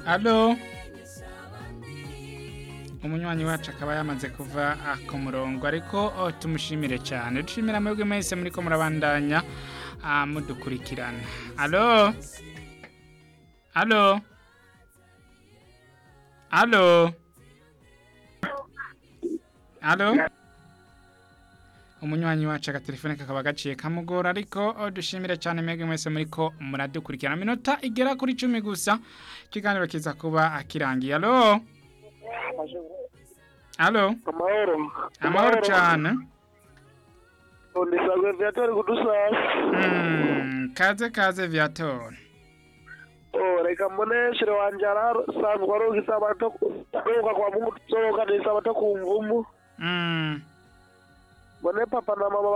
alo umunywanyi wacu akaba yamaze kuva ah, ku murongo ariko oh, tumushimire cyane dushimira mwebwe mwese muriko murabandanya ah, mudukurikirana alo alo alo alo umunywanyi wacu agatelefone kakaba gaciye kamugora ariko oh, dushimire cyane mwebwe mwese muriko muradukurikirana minota igera kuri cumi gusa ikiganiro kiza kuba akirangiye alo alo amahoro amahoro cyane ndisabwe viatori kudusasa Mm, kaze kaze viator oh reka mbone shere wanje arasanzwe aronka isabato aronka kwa mungu tuzoronka isabato ku mvumu Mm, mbone papa na mama